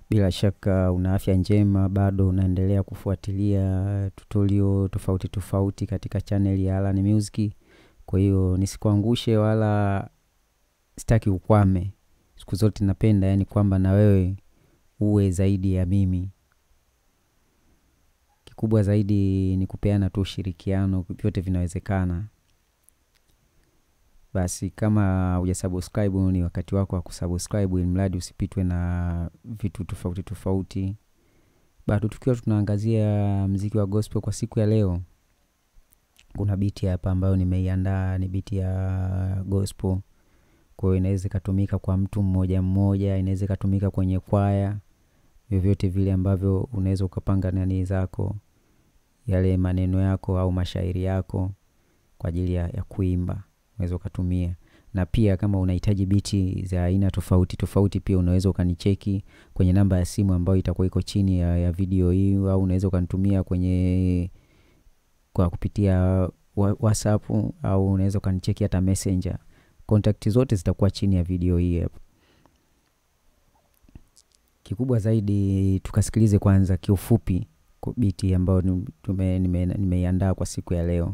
Bila shaka una afya njema, bado unaendelea kufuatilia tutorial tofauti tofauti katika channel ya Alan Music. Kwa hiyo nisikuangushe wala sitaki ukwame. Siku zote napenda yani kwamba na wewe uwe zaidi ya mimi. Kikubwa zaidi ni kupeana tu ushirikiano, vyote vinawezekana. Basi kama hujasubscribe ni wakati wako wa kusubscribe ili mradi usipitwe na vitu tofauti tofauti. Bado tukiwa tunaangazia mziki wa gospel kwa siku ya leo. Kuna biti hapa ambayo nimeiandaa ni biti ya gospel. Kwa hiyo inaweza ikatumika kwa mtu mmoja mmoja, inaweza ikatumika kwenye kwaya. Vyovyote vile ambavyo unaweza ukapanga nani zako, yale maneno yako au mashairi yako kwa ajili ya, ya kuimba unaweza ukatumia na pia kama unahitaji biti za aina tofauti tofauti pia unaweza ukanicheki kwenye namba ya simu ambayo itakuwa iko chini ya, ya video hii au unaweza ukanitumia kwenye kwa kupitia wa- whatsapp au unaweza ukanicheki hata messenger kontakti zote zitakuwa chini ya video hii hapa kikubwa zaidi tukasikilize kwanza kiufupi ku- biti ambayo ni- tume- nime- nimeiandaa kwa siku ya leo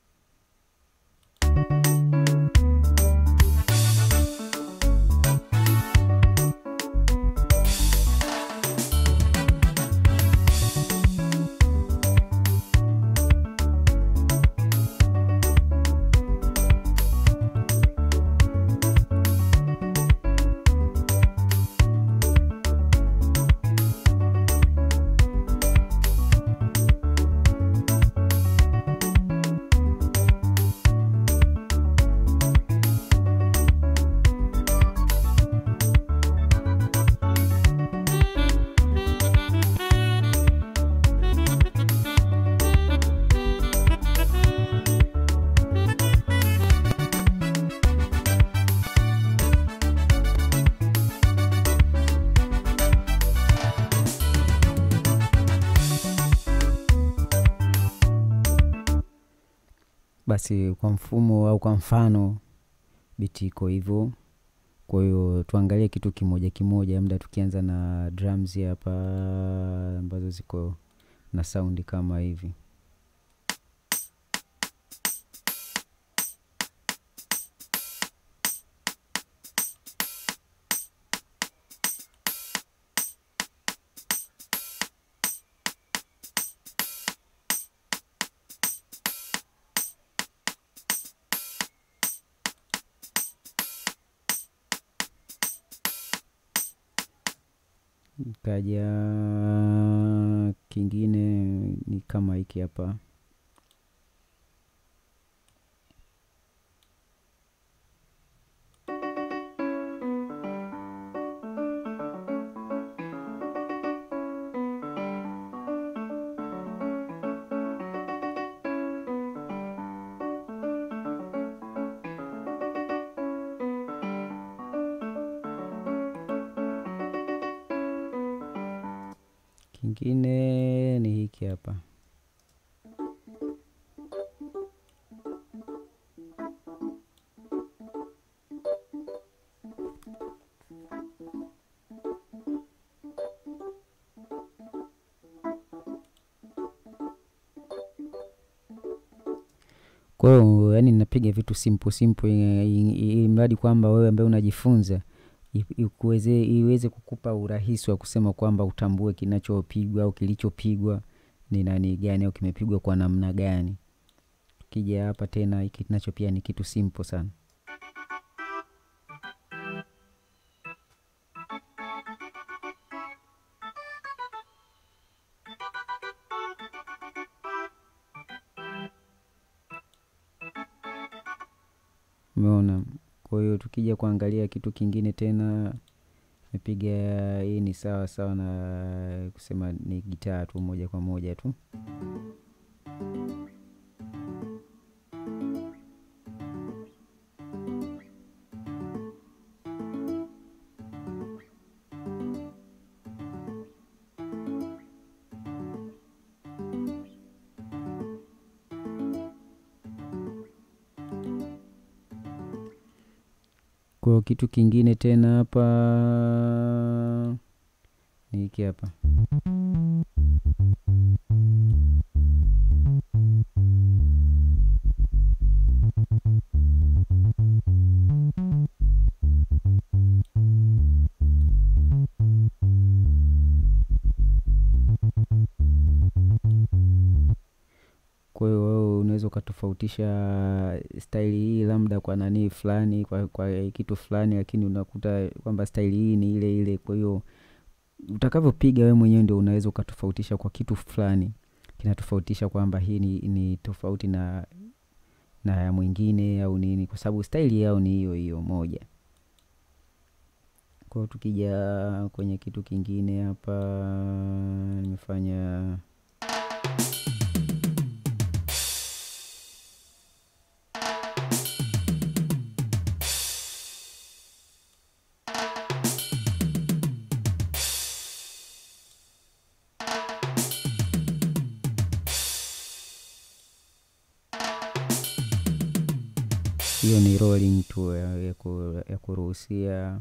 basi kwa mfumo au kwa mfano biti iko hivyo kwa hiyo tuangalie kitu kimoja kimoja mda tukianza na drums hapa ambazo ziko na saundi kama hivi kaja kingine ni kama hiki hapa kingine ni hiki hapa kwa hiyo yani napiga vitu simple simple ili mradi kwamba wewe ambaye unajifunza i- ikuweze iweze kukupa urahisi wa kusema kwamba utambue kinachopigwa au kilichopigwa ni nani gani au kimepigwa kwa namna gani ukija hapa tena hiki nacho pia ni kitu simple sana umeona kwa hiyo tukija kuangalia kitu kingine tena mepiga hii ni sawa sawa na kusema ni gitaa tu moja kwa moja tu kwa hiyo kitu kingine tena hapa ni hiki hapa kwa hiyo wewe unaweza ukatofautisha staili hii labda kwa nanii fulani kwa, kwa kitu fulani lakini unakuta kwamba staili hii ni ile ile kwa hiyo utakavyopiga wewe mwenyewe ndio unaweza ukatofautisha kwa kitu fulani kinatofautisha kwamba hii ni, ni tofauti na na ya mwingine au nini kwa sababu staili yao ni hiyo hiyo moja kwao tukija kwenye kitu kingine hapa nimefanya hiyo ni rolling tu ya, ya, ku, ya kuruhusia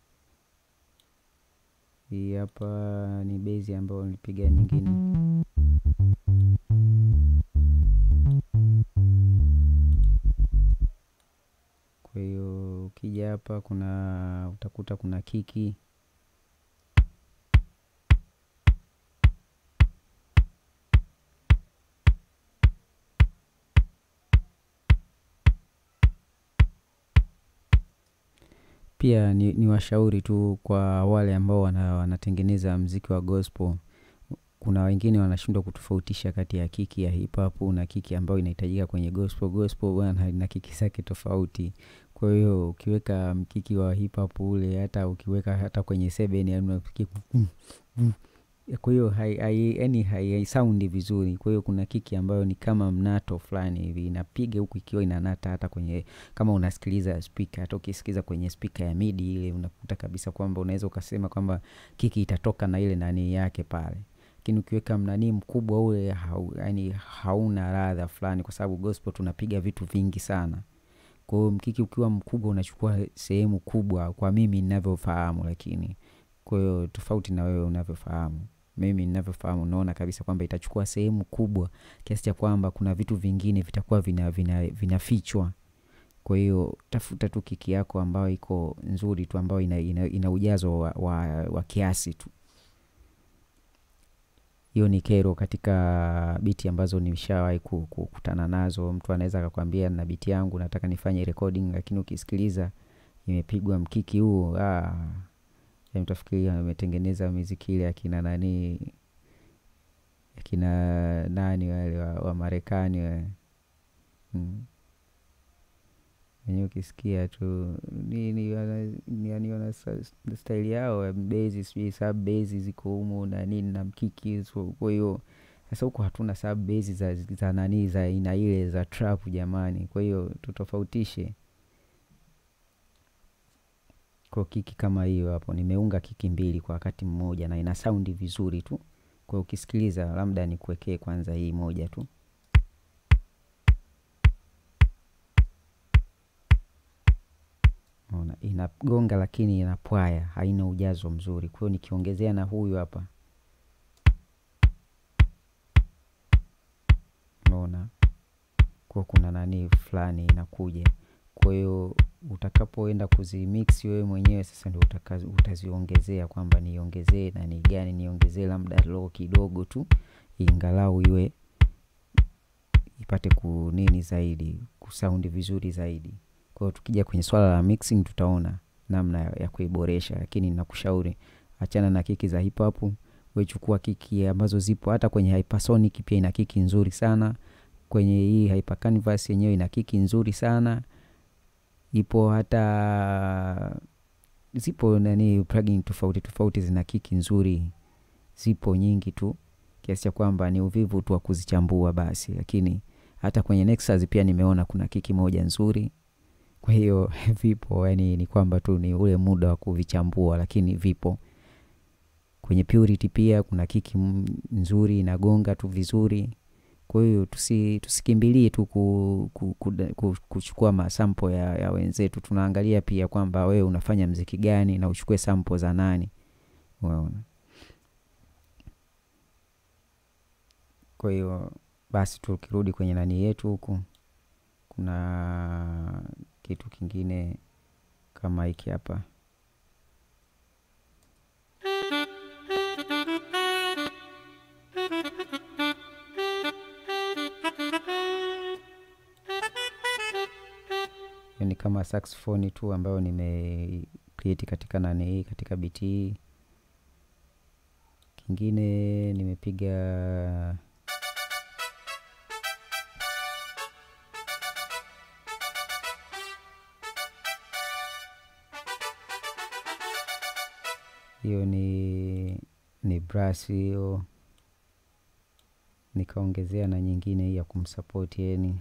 hii hapa ni bezi ambayo nilipiga nyingine kwa hiyo ukija hapa kuna utakuta kuna kiki pia ni, ni washauri tu kwa wale ambao wana, wanatengeneza mziki wa gospel kuna wengine wanashindwa kutofautisha kati ya kiki ya hip hop na kiki ambayo inahitajika kwenye gospel gospel bwana ina kiki zake tofauti kwa hiyo ukiweka mkiki wa hip hop ule hata ukiweka hata kwenye seven yani unafikiri mm, mm. kwa hiyo hai- hai- yani hai- haisaundi vizuri kwa hiyo kuna kiki ambayo ni kama mnato fulani hivi inapiga huku ikiwa inanata hata kwenye kama unasikiliza spika hata ukisikiliza kwenye spika ya midi ile unakuta kabisa kwamba unaweza ukasema kwamba kiki itatoka na ile nani yake pale lakini ukiweka mnanii mkubwa ule hau, yani hauna radha fulani kwa sababu gospel tunapiga vitu vingi sana kwa hiyo mkiki ukiwa mkubwa unachukua sehemu kubwa kwa mimi ninavyofahamu lakini kwa hiyo tofauti na wewe unavyofahamu mimi ninavyofahamu unaona kabisa kwamba itachukua sehemu kubwa kiasi cha kwamba kuna vitu vingine vitakuwa vinafichwa vina, vina vinafichwa. kwa hiyo tafuta tu kiki yako ambayo iko nzuri tu ambayo ina, ina, ina ujazo wa, wa, wa kiasi tu hiyo ni kero katika biti ambazo nishawahi ku- ku- kukutana nazo mtu anaweza akakwambia na biti yangu nataka nifanye recording lakini ukisikiliza imepigwa mkiki huo ah, ya mtafikiria ametengeneza miziki ile akina nani akina nani wale wa, wa marekani wale mm. wenyewe ukisikia tu nini wana- ni- yani wana sa- staili yao ya bezi sijui sub bezi ziko humo na nini na mkiki so, kwa hiyo sasa huko hatuna sub bezi za, za nani za aina ile za trap jamani kwa hiyo tutofautishe kwa kiki kama hiyo hapo nimeunga kiki mbili kwa wakati mmoja na ina saundi vizuri tu kwa ukisikiliza labda nikuwekee kwanza hii moja tu Unaona, inagonga lakini inapwaya haina ujazo mzuri kwa hiyo nikiongezea na huyu hapa unaona kwa kuna nani fulani inakuja kwa hiyo utakapoenda kuzimix wewe mwenyewe sasa ndio utaka- utaziongezea kwamba niongezee nani gani niongezee labda low kidogo tu ingalau iwe ipate kunini zaidi kusaundi vizuri zaidi kwa hiyo tukija kwenye swala la mixing tutaona namna ya, ya kuiboresha lakini nakushauri achana na kiki za hip hop wechukua kiki ambazo zipo hata kwenye hypersonic pia ina kiki nzuri sana kwenye hii hyper canvas yenyewe ina kiki nzuri sana ipo hata zipo nani plugin tofauti tofauti zina kiki nzuri zipo nyingi tu kiasi cha kwamba ni uvivu tu wa kuzichambua basi lakini hata kwenye Nexus pia nimeona kuna kiki moja nzuri kwa hiyo vipo yani ni kwamba tu ni ule muda wa kuvichambua lakini vipo kwenye purity pia kuna kiki m- nzuri inagonga tu vizuri kwa hiyo tusi, tusikimbilie tu ku, ku, ku, ku, kuchukua masampo ya, ya wenzetu tunaangalia pia kwamba wewe unafanya mziki gani na uchukue sampo za nani unaona kwa hiyo basi tukirudi kwenye nani yetu huku kuna kitu kingine kama hiki hapa hiyo ni kama saxophone tu ambayo nime create katika nani hii katika biti hii kingine nimepiga hiyo ni ni brass hiyo nikaongezea na nyingine hii ya kumsapoti yani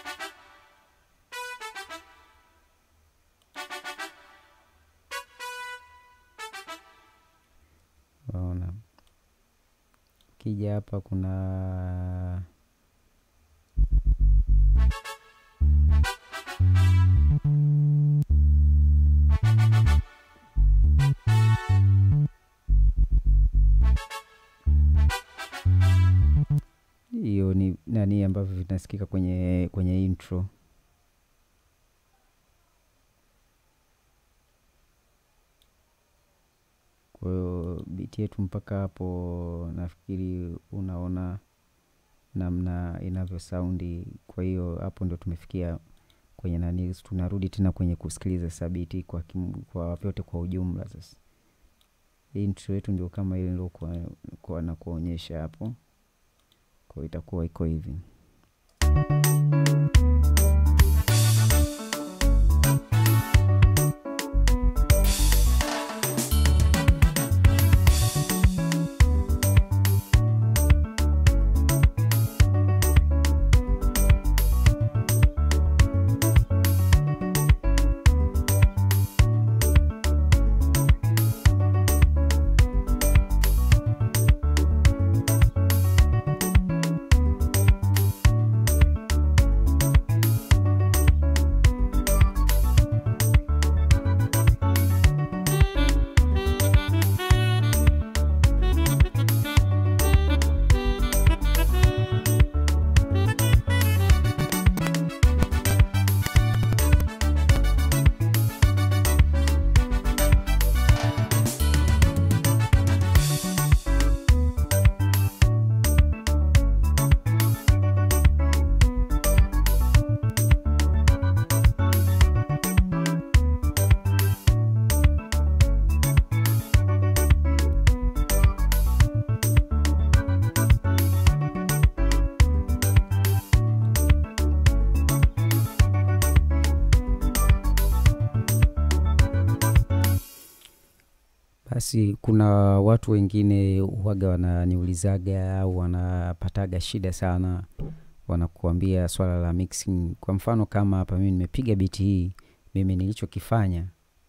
ona kija hapa kuna hiyo ni nani ambavyo vinasikika kwenye kwenye intro kwa hiyo biti yetu mpaka hapo nafikiri unaona namna inavyo saundi kwa hiyo hapo ndo tumefikia kwenye nani tunarudi tena kwenye kusikiliza sabiti kwa, kim, kwa vyote kwa ujumla sasa intro yetu ndio kama ile niliokuwa na kuonyesha hapo kwa itakuwa iko hivi basi kuna watu wengine huwaga wananiulizaga au wanapataga shida sana wanakuambia swala la mixing kwa mfano kama hapa mimi nimepiga biti hii mimi nilichokifanya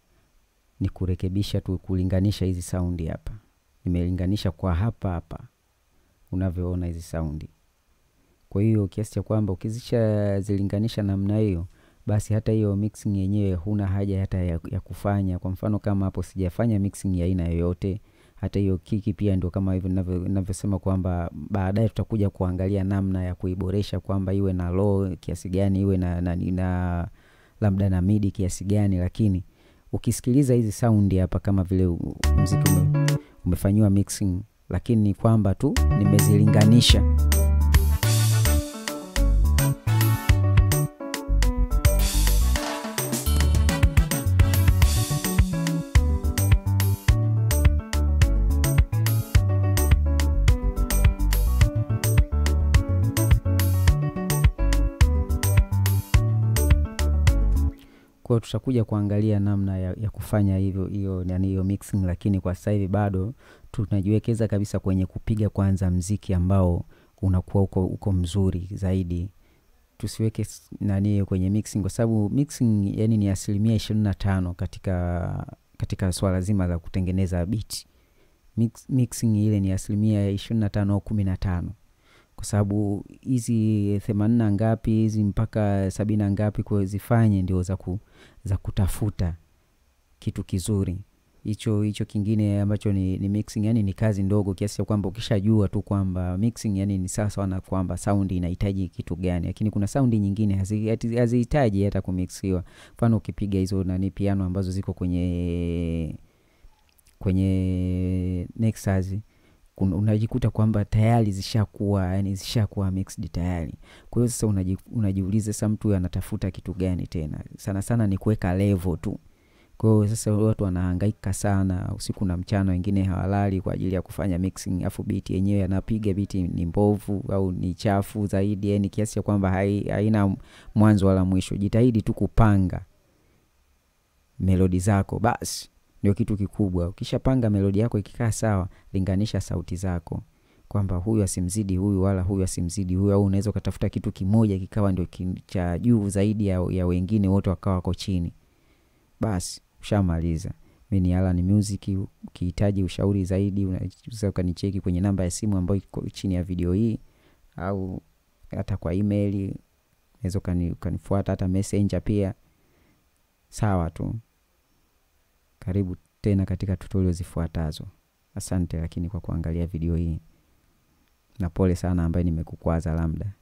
ni kurekebisha tu kulinganisha hizi saundi hapa nimelinganisha kwa hapa hapa unavyoona hizi saundi kwa hiyo kiasi cha kwamba ukizisha zilinganisha namna hiyo basi hata hiyo mixing yenyewe huna haja hata ya, ya kufanya kwa mfano kama hapo sijafanya mixing ya aina yoyote hata hiyo kiki pia ndio kama hivyo ninavyosema kwamba baadaye tutakuja kuangalia namna ya kuiboresha kwamba iwe na low kiasi gani iwe na, na, na labda na midi kiasi gani lakini ukisikiliza hizi saundi hapa kama vile mziki ume, umefanyiwa mixing lakini ni kwamba tu nimezilinganisha kwao tutakuja kuangalia namna ya, ya kufanya hivyo hiyo yani hiyo mixing lakini kwa sasa hivi bado tunajiwekeza kabisa kwenye kupiga kwanza mziki ambao unakuwa uko, uko mzuri zaidi tusiweke nani kwenye mixing kwa sababu mixing yani ni asilimia ishirini na tano katika katika swala zima la kutengeneza bit Mix, mixing ile ni asilimia ishirini na tano au kumi na tano kwa sababu hizi themanini na ngapi hizi mpaka sabini na ngapi kwa zifanye ndio za, ku, za kutafuta kitu kizuri hicho hicho kingine ambacho ni, ni mixing yani ni kazi ndogo kiasi cha kwamba ukishajua tu kwamba mixing yani ni sawa sawa na kwamba saundi inahitaji kitu gani lakini kuna saundi nyingine hazi- hati- hazihitaji hata kumixiwa mfano ukipiga hizo nani piano ambazo ziko kwenye kwenye Nexus kun- unajikuta kwamba tayari zishakuwa yani zishakuwa mixed tayari kwa hiyo sasa unaji, unajiuliza sasa mtu anatafuta kitu gani tena sana sana ni kuweka level tu kwa hiyo sasa watu wanahangaika sana usiku na mchana wengine hawalali kwa ajili ya kufanya mixing afu biti yenyewe anapiga biti ni mbovu au ni chafu zaidi yani kiasi cha kwamba hai- haina mwanzo wala mwisho jitahidi tu kupanga melodi zako basi ndio kitu kikubwa ukishapanga melodi yako ikikaa sawa linganisha sauti zako kwamba huyu asimzidi huyu wala huyu asimzidi huyu au unaweza ukatafuta kitu kimoja kikawa ndio ki- cha juu zaidi ya, ya wengine wote wakawa wako chini basi ushamaliza mi ni Alan Music ukihitaji ushauri zaidi unaweza ukanicheki kwenye namba ya simu ambayo iko chini ya video hii au hata kwa email unaweza ukani- ukanifuata hata messenger pia sawa tu karibu tena katika tutorial zifuatazo asante lakini kwa kuangalia video hii na pole sana ambaye nimekukwaza labda